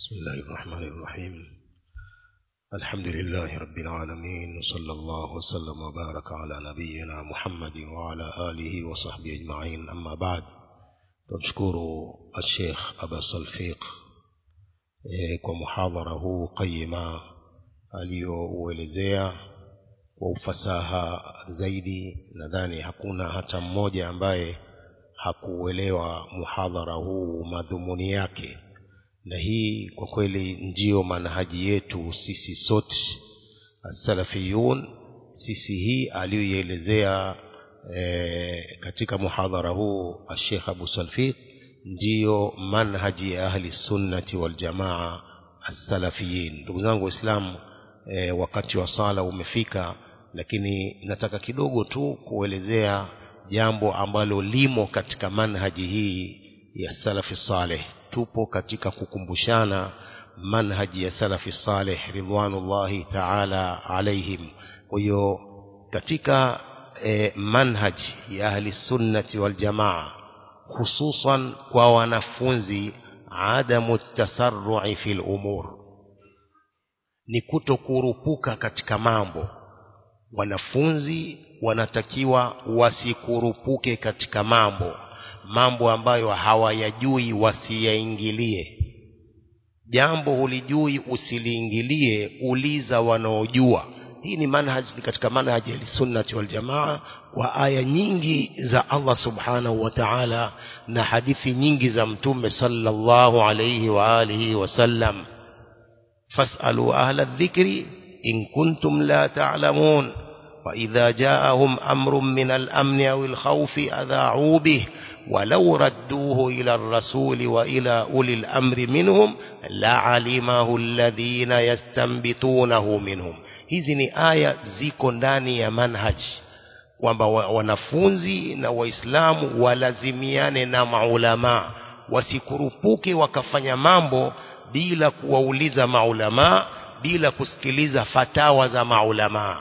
بسم الله الرحمن الرحيم الحمد لله رب العالمين وصلى الله وسلم وبارك على نبينا محمد وعلى آله وصحبه أجمعين أما بعد تشكر الشيخ أبا الصلفيق kwa muhadhara huu qayima aliyouelezea kwa ufasaha zaidi nadhani hakuna hata mmoja ambaye hakuelewa muhadhara huu madhumuni yake na hii kwa kweli ndiyo manhaji yetu sisi sote salafiyun sisi hii aliyoielezea e, katika muhadhara huu ashekh abu salfiq ndiyo manhaji ya ahli sunnati waljamaa assalafiyin ndugu zangu waislamu e, wakati wa sala umefika lakini nataka kidogo tu kuelezea jambo ambalo limo katika manhaji hii ya salafi saleh tupo katika kukumbushana manhaji ya salafi saleh ridwanullahi taala alaihim kwa hiyo katika e, manhaji ya ahli sunnati waljamaa hususan kwa wanafunzi adamu tasarrui fi lumur ni kutokurupuka katika mambo wanafunzi wanatakiwa wasikurupuke katika mambo mambo ambayo hawayajui wasiyaingilie jambo hulijui usiliingilie uliza wanaojua hii ni manhaj ni katika manhaji ya sunnati wal jamaa kwa aya nyingi za Allah subhanahu wa ta'ala na hadithi nyingi za mtume sallallahu alayhi wa alihi wasallam fasalu ahla dhikri in kuntum la ta'lamun وإذا جاءهم أمر من الأمن أو الخوف أذاعوا به ولو ردوه إلى الرسول وإلى أولي الأمر منهم لعلمه الذين يستنبطونه منهم hizi ni aya ziko ndani ya manhaj kwamba wanafunzi na waislamu walazimiane na maulamaa wasikurupuke wakafanya mambo bila kuwauliza maulamaa bila kusikiliza fatawa za maulamaa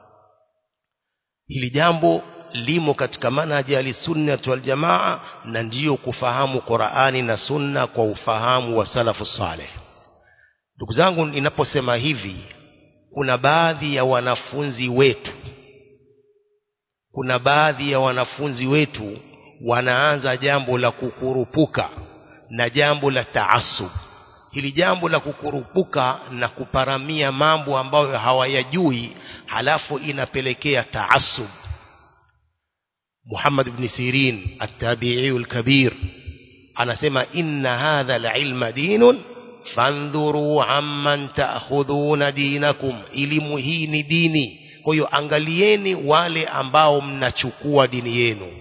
hili jambo limo katika manhaji ya sunnati wal jamaa na ndiyo kufahamu Qur'ani na sunna kwa ufahamu wa salafu saleh ndugu zangu ninaposema hivi kuna baadhi ya wanafunzi wetu kuna baadhi ya wanafunzi wetu wanaanza jambo la kukurupuka na jambo la taasub hili jambo la kukurupuka na kuparamia mambo ambayo hawayajui halafu inapelekea taasub Muhammad ibn Sirin at-tabi'i al-kabir anasema inna hadha al-ilma dinun fandhuru amman ta'khudhuna dinakum elimu hii ni dini kwa hiyo angalieni wale ambao mnachukua dini yenu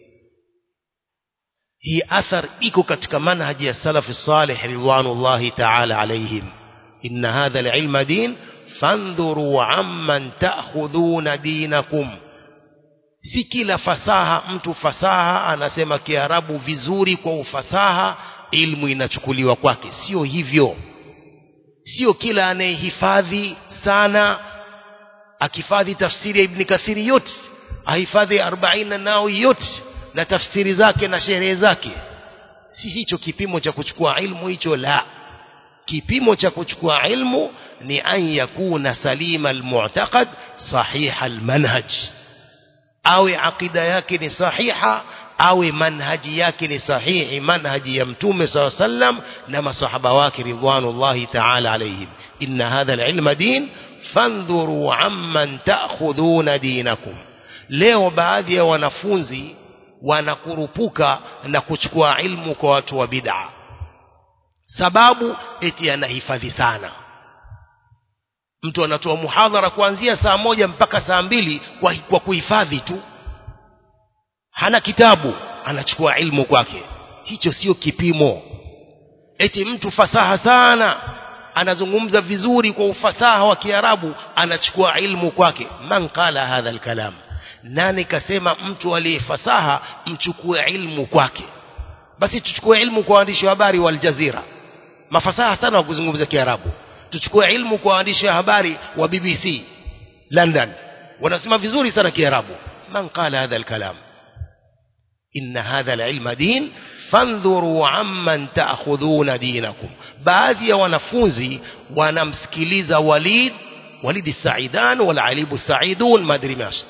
hii athar iko katika manhaji ya salafi salih ridwanullahi ta'ala alaihim inna hadha al-ilma din fandhuru amman ta'khudhuna dinakum si kila fasaha mtu fasaha anasema kiarabu vizuri kwa ufasaha ilmu inachukuliwa kwake sio hivyo sio kila anayehifadhi sana akifadhi tafsiri ya ibn kathiri yote ahifadhi 40 nao yote na tafsiri zake na sherehe zake si hicho kipimo cha kuchukua ilmu hicho la kipimo cha kuchukua ilmu ni an yakuna salima almu'taqad sahiha almanhaj awe aqida yake ni sahiha awe manhaji yake ni sahihi manhaji ya mtume saw sallam na masahaba wake ridwanullahi ta'ala alayhim inna hadha alilma din fandhuru amman ta'khudhuna dinakum leo baadhi ya wanafunzi wanakurupuka na kuchukua ilmu kwa watu wa bid'a sababu eti anahifadhi sana mtu anatoa muhadhara kuanzia saa moja mpaka saa mbili kwa, kwa kuhifadhi tu hana kitabu anachukua ilmu kwake hicho sio kipimo eti mtu fasaha sana anazungumza vizuri kwa ufasaha wa kiarabu anachukua ilmu kwake man qala hadha alkalam nani kasema mtu aliyefasaha mchukue ilmu kwake basi tuchukue ilmu kwa waandishi wa habari wa Aljazira mafasaha sana wa kuzungumza kiarabu tuchukue ilmu kwa waandishi wa habari wa BBC London wanasema vizuri sana kiarabu man qala hadha alkalam inna hadha alilma din fandhuru amman ta'khudhuna dinakum baadhi ya wanafunzi wanamsikiliza Walid Walid Saidan wala Alibu Saidun madri mash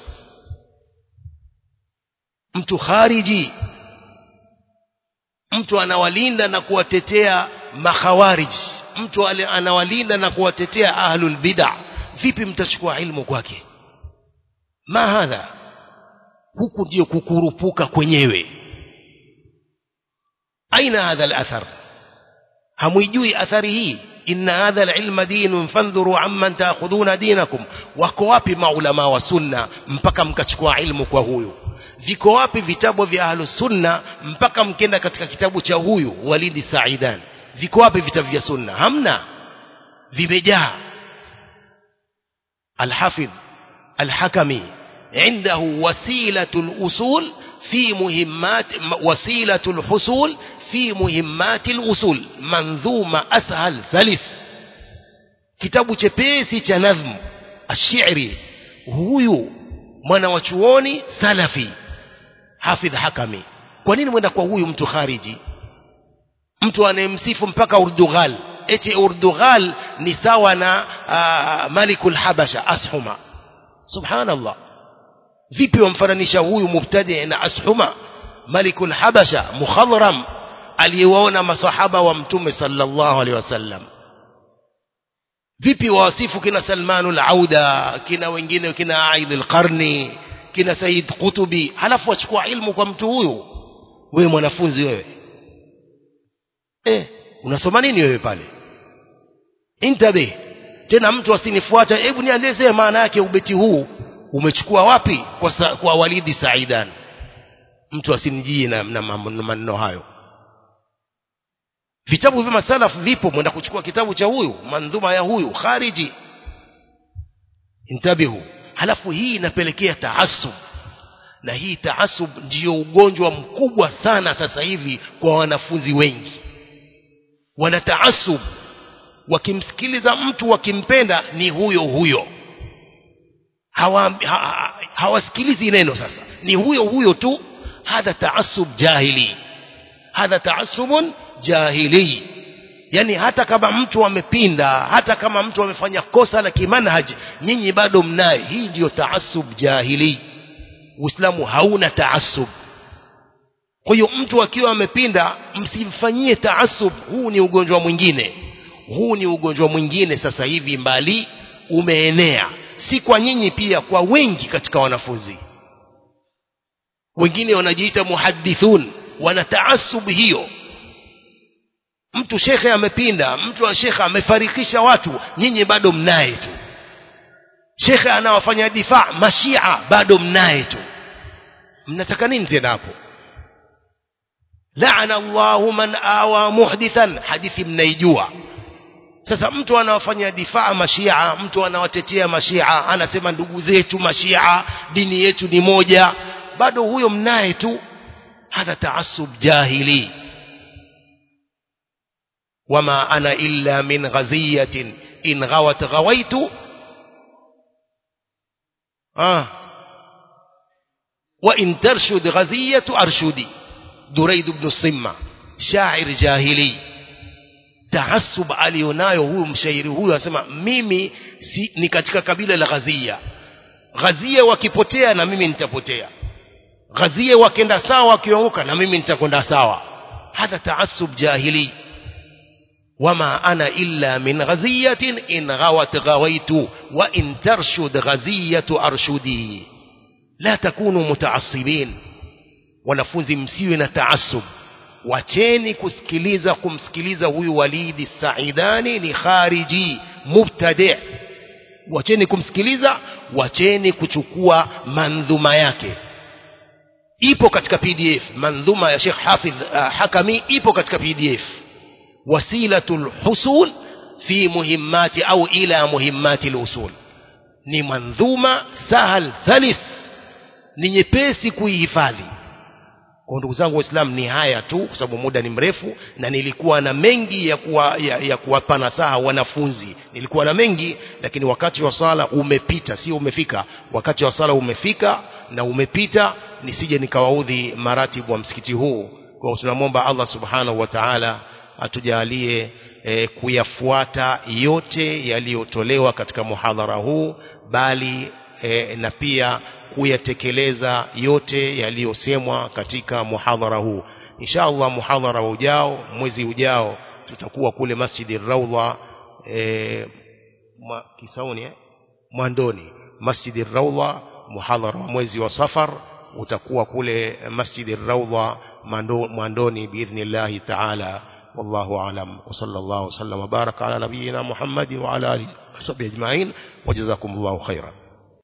mtu khariji mtu anawalinda na kuwatetea makhawarij mtu anawalinda na kuwatetea ahlul bid'ah vipi mtachukua ilmu kwake ma hadha huku ndio kukurupuka kwenyewe aina hadha al-athar hamuijui athari hii inna hadha al-ilma dinun fandhuru amman ta'khudhuna dinakum wako wapi maulama wa sunna mpaka mkachukua ilmu kwa huyu viko wapi vitabu vya ahlus sunna mpaka mkenda katika kitabu cha huyu walidi saidan viko wapi vitabu vya sunna hamna vimejaa الحافظ الحكمي عنده وسيلة الأصول في مهمات وسيلة الحصول في مهمات الأصول منظومة أسهل سلس كتاب chepesi cha nazm الشعري huyu mwana wa chuoni salafi hafidh hakami kwa nini mwenda kwa huyu mtu khariji mtu anayemsifu mpaka urdughal eti urdughal ni sawa na uh, malikul habasha ashuma subhanallah vipi wamfananisha huyu mubtadi na ashuma malikul habasha mukhadram aliyewaona masahaba wa mtume sallallahu alaihi wasallam vipi wawasifu kina salmanul auda kina wengine kina aid alqarni kina said qutubi halafu wachukua ilmu kwa mtu huyu wewe mwanafunzi wewe eh unasoma nini wewe pale intabe tena mtu asinifuata hebu nielezee maana yake ubeti huu umechukua wapi kwa, sa, kwa walidi saidan mtu asinijie na, na, na maneno hayo vitabu vya masalafu vipo mwenda kuchukua kitabu cha huyu mandhuma ya huyu khariji intabihu halafu hii inapelekea taasub na hii taasub ndiyo ugonjwa mkubwa sana sasa hivi kwa wanafunzi wengi wana taasub wakimsikiliza mtu wakimpenda ni huyo huyo hawasikilizi hawa, ha, hawasikilizi neno sasa ni huyo huyo tu hadha taasub jahili hadha taasubun jahili yani hata kama mtu amepinda hata kama mtu amefanya kosa la kimanhaj nyinyi bado mnaye hii ndiyo taasub jahili uislamu hauna taasub kwa hiyo mtu akiwa amepinda msimfanyie taasub huu ni ugonjwa mwingine huu ni ugonjwa mwingine sasa hivi mbali umeenea si kwa nyinyi pia kwa wengi katika wanafunzi wengine wanajiita muhadithun wana taasub hiyo mtu shekhe amepinda mtu wa shekhe amefarikisha watu nyinyi bado mnaye tu shekhe anawafanya difaa mashia bado mnaye tu mnataka nini tena hapo laana Allahu man awa muhdithan hadithi mnaijua sasa mtu anawafanya difaa mashia mtu anawatetea mashia anasema ndugu zetu mashia dini yetu ni moja bado huyo mnaye tu hadha taasub jahili wama ana illa min ghaziyatin in ghawat ghawaitu ah wa in tarshud ghaziyatu arshudi duraid ibn simma shair jahili taasub alionayo huyu mshairi huyu anasema mimi si, ni katika kabila la ghazia ghazia wakipotea na mimi nitapotea ghazia wakenda sawa wakianguka na mimi nitakwenda sawa hadha taasub jahili wama ana illa min ghaziyatin in ghawat ghawaitu wa in tarshud ghaziyatu arshudi la takunu mutaassibin wanafunzi msiwe na taasub wacheni kusikiliza kumsikiliza huyu walidi saidani ni khariji mubtadi wacheni kumsikiliza wacheni kuchukua mandhuma yake ipo katika pdf mandhuma ya Sheikh Hafidh uh, Hakami ipo katika pdf wasilatul husul fi muhimmati au ila muhimmati al-usul ni mandhuma sahal salis ni nyepesi kuihifadhi kwa ndugu zangu waislamu ni haya tu kwa sababu muda ni mrefu na nilikuwa na mengi ya kuwa, ya, ya kuwapa nasaha wanafunzi nilikuwa na mengi lakini wakati wa sala umepita sio umefika wakati wa sala umefika na umepita nisije nikawaudhi maratibu wa msikiti huu kwa tunamwomba Allah subhanahu wa ta'ala atujalie e, kuyafuata yote yaliyotolewa katika muhadhara huu bali e, na pia kuyatekeleza yote yaliyosemwa katika muhadhara huu insha Allah muhadhara ujao mwezi ujao tutakuwa kule Masjidi Raudha e, ma, Kisauni eh? Mwandoni Masjidi Raudha muhadhara wa mwezi wa Safar utakuwa kule Masjidi Raudha Mwandoni biidhnillahi ta'ala والله أعلم وصلى الله وسلم وبارك على نبينا محمد وعلى آله وصحبه أجمعين وجزاكم الله خيرا